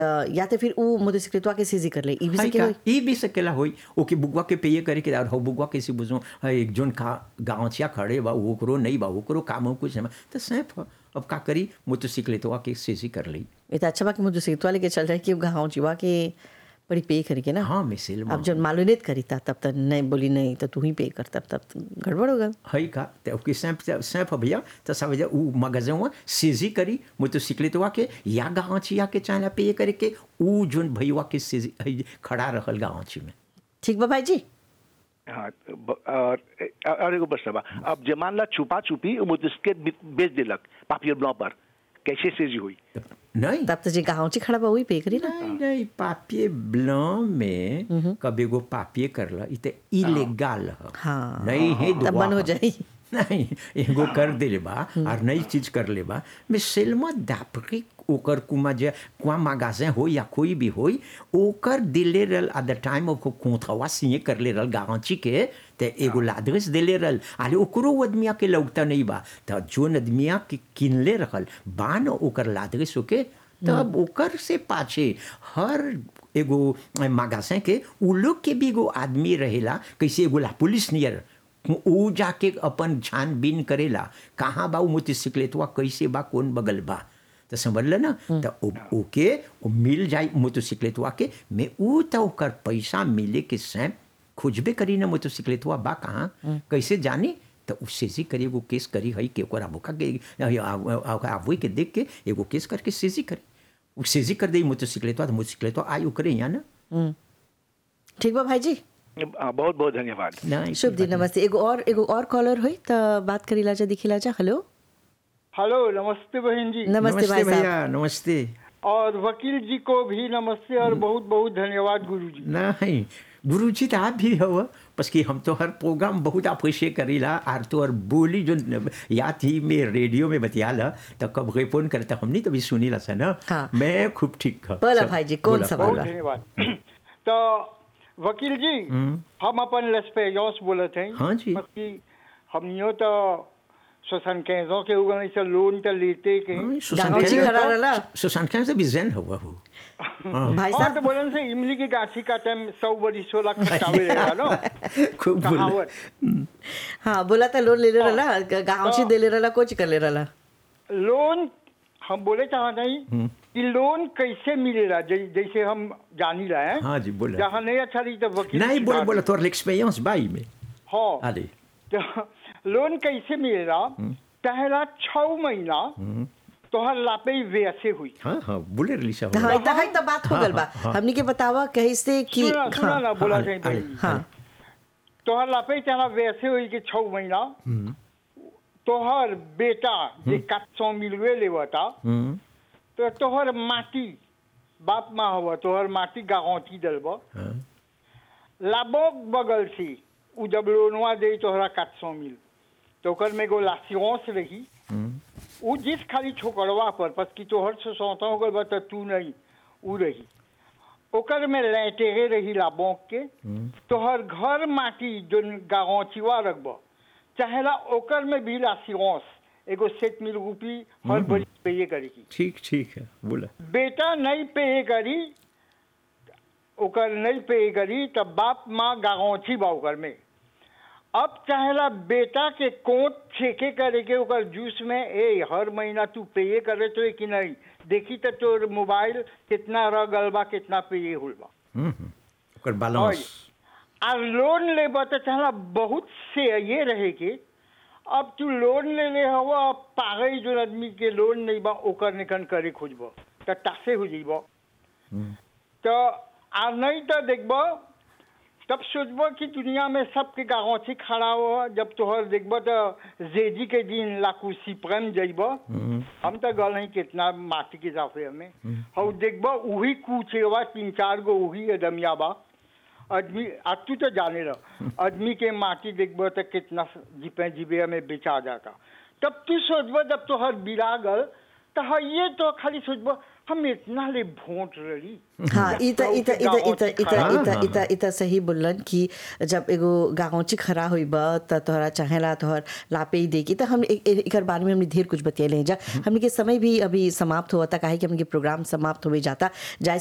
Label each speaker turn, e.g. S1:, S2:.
S1: अ, या तो फिर वो मोटरसाइकिलवा के सीजी कर ले ई भी
S2: हाई
S1: सके
S2: का
S1: होई
S2: ई भी सकेला होई ओके बुगवा के पेये करे के और हो बुगवा कैसे बुझो एक जोन का गांवचिया खड़े बा ओकरो नहीं बा ओकरो काम हो कुछ नहीं तो सैफ ह। अब का करी मोटरसाइकिल के सीजी कर ली
S1: ये तो अच्छा बा कि मोटरसाइकिलवा लेके चल जाए कि गाँव जीवा के बड़ी पे करके ना
S2: हाँ मिसिल
S1: अब जब मालूम नहीं करी था तब तक नहीं बोली नहीं तो तू ही पे कर तब तब गड़बड़ हो गल
S2: हई का तो ओके सैफ सैफ भैया तो सब उ मगजवा सीजी करी मोटरसाइकिल के या गांवचिया के चाहे पेये करे के उ जोन भैया के सीजी हई खड़ा रहल गांवची में
S1: ठीक बा भाई जी
S3: हाँ ब- और और एगो बस बा अब जमान ला छुपा छुपी वो मुझके बेच दिलक पापियर ब्लॉ पर कैसे सेजी हुई
S2: नहीं
S1: तब तो जी गाँव ची खड़ा बा वही पे करी ना
S2: नहीं नहीं पापिये ब्लॉ में कभी एगो पापिये करला इ ते इलीगल ह
S1: हाँ।
S2: नहीं है
S1: तब बंद हो जाई
S2: नहीं एगो कर देले बा और नई चीज कर ले बा मैं सेलमा दापरी ओकर कुमा जे कुआ मागासे हो या कोई भी होई ओकर दिले रहल एट द टाइम ऑफ कोथवा सिए कर ले रहल गांची के ते एगो लादरेस दिले रहल आले ओकरो आदमिया के लौकता नहीं बा त जोन आदमिया के किनले रहल बान ओकर लादरेस ओके तब ओकर से पाछे हर एगो मागासे के उ लोग के भी एगो आदमी रहेला कैसे एगो ला पुलिस नियर ऊ जाके अपन छानबीन करेला कहाँ बा उ मोटरसाइकिलवा कैसे बा कौन बगल बा तो समझल ना तो ओ- ओके ओ मिल जाई मोटरसाइकिलवा के में ऊ तो ओकर पैसा मिले के सैम खोजबे करी ना मोटरसाइकिलवा बा कहाँ कैसे जानी तो उससे जी करी एगो केस करी हई के ओकर अबोका के आबोई के देख के एगो केस करके सेजी करी उ सेजी कर दे मोटरसाइकिलवा तो मोटरसाइकिलवा आई ओकरे यहाँ ना
S1: ठीक बा भाई जी
S3: हाँ, बहुत बहुत धन्यवाद
S2: नहीं
S1: शुभ दिन नमस्ते एगो और एगो और कॉलर हुई तो बात करी लाजा दिखी लाजा हेलो
S4: हेलो नमस्ते बहन जी
S1: नमस्ते भाई साहब
S2: भैया नमस्ते
S4: और वकील जी को भी नमस्ते और बहुत बहुत धन्यवाद गुरु जी
S2: नहीं गुरु जी तो आप भी हो बस कि हम तो हर प्रोग्राम बहुत अप्रिशिएट करीला और तो और बोली जो या थी मैं रेडियो में बतियाला तो कब फोन करता हमने तो भी सुनी ला सा ना
S1: हाँ।
S2: मैं खूब ठीक हूँ
S1: बोला
S2: सब-
S1: भाई जी, कौन
S2: बोला,
S1: सवाल
S4: बहुत
S2: बोला।
S4: धन्यवाद तो वकील जी हम अपन लेस्पेजोस बोलत हैं
S2: हाँ जी।
S4: कि हमनियो तो सोसन कैसों के उगने से लोन तो लेते के
S2: हाँ,
S1: गाँव
S2: सुशांत
S1: जी
S2: खान-
S1: खड़ा रहला
S2: सुशांत खान से भी जैन हुआ हो
S1: भाई
S4: हाँ तो
S1: साहब
S4: बोलन से इमली की गाछी का टाइम सौ बड़ी सोलह खटावे रहेगा नो
S2: खूब बोला
S4: कहावत
S1: हाँ बोला था लोन ले ले रहला गाँव ची दे ले रहला कुछ कर ले रहला
S4: लोन हम बोले चाहते हैं कि लोन कैसे मिलेगा जै- जैसे हम जानी रहे हैं
S2: हाँ जी बोला
S4: जहाँ नहीं अच्छा रही तो वकील
S2: नहीं
S4: की
S2: बोला
S4: बात
S2: बोला तोर एक्सपीरियंस बाई में
S4: हाँ
S2: अरे
S4: तो लोन कैसे मिलेगा पहला छह महीना तोहर लापे वैसे हुई
S2: हाँ हाँ बोले रही सा
S1: हाँ इतना है तो बात हो गल बा
S2: हाँ, हाँ।
S1: हमनी के बतावा कैसे कि
S4: सुना सुना ना बोला
S2: हाँ,
S4: जाए
S2: अरे,
S4: पहले।
S1: हाँ
S4: तोहर लापे चला वैसे हुई कि छह महीना तोहर बेटा जे काट सौ मिलवे लेवता
S2: हम्म,
S4: तो तोहर माटी बाप माँ हुआ तोहर माटी गाँवती दलब
S2: हाँ,
S4: लाभोक बगल से उ जब लोनवा दे तोहरा काट सौ मिल तो ओकर में एगो लासियोंस रही
S2: हम्म,
S4: उ जिस खाली छोकरवा पर बस कि तोहर से सौता हो गल बा त तू नहीं उ रही ओकर में लैटेरे रही लाबोक के तोहर घर माटी जो गाँवचिवा रखब चाहेला ओकर में भी लासियोंस एगो सेट मिल रूपी हर बड़ी पे करेगी
S2: ठीक ठीक है बोला
S4: बेटा नहीं पे करी ओकर नहीं पे करी तब बाप माँ गाँवची बा ओकर में अब चाहेला बेटा के कोट छेके करे के ओकर जूस में ए हर महीना तू पे करे तो कि नहीं देखी तो तोर मोबाइल कितना रह गल बा कितना पे होल बा
S2: हम्म, हम्म, ओकर बैलेंस
S4: आ लोन ले तो चाहला बहुत से ये रहे के अब तू लोन ले ले हवा पागल जो आदमी के लोन नहीं बा ओकर निकन करे खोजब तो तासे हो जइब तो आ नहीं तो देखब तब सोचब कि दुनिया में सबके गाँची खड़ा हो जब तोहर देखब तो जेजी के दिन लाकू सिपरम जइब हम तो गल नहीं कितना माटी के जाफे हमें हम देखब वही कुचेवा तीन चार गो वही अदमिया बा आदमी आज तू तो जाने रह आदमी के माटी देखब तो कितना जीपे जीबे में बेचा जाता तब तू सोचब जब तोहर बिरा गल तो हाँ ये तो खाली सोचब हम इतना ले भोंट रही
S1: हाँ इता इता इता इता इता
S2: हाँ,
S1: इता
S2: हाँ,
S1: इता इता सही बोलन कि जब एगो गाँवची खरा होइब त तोहरा चाहेला तोहर लापे ही देगी त हम एक- एक- एकर बारे में हमने ढेर कुछ बतियले हैं जा हमने के समय भी अभी समाप्त हुआ था काहे कि हमने के प्रोग्राम समाप्त होवे जाता जाए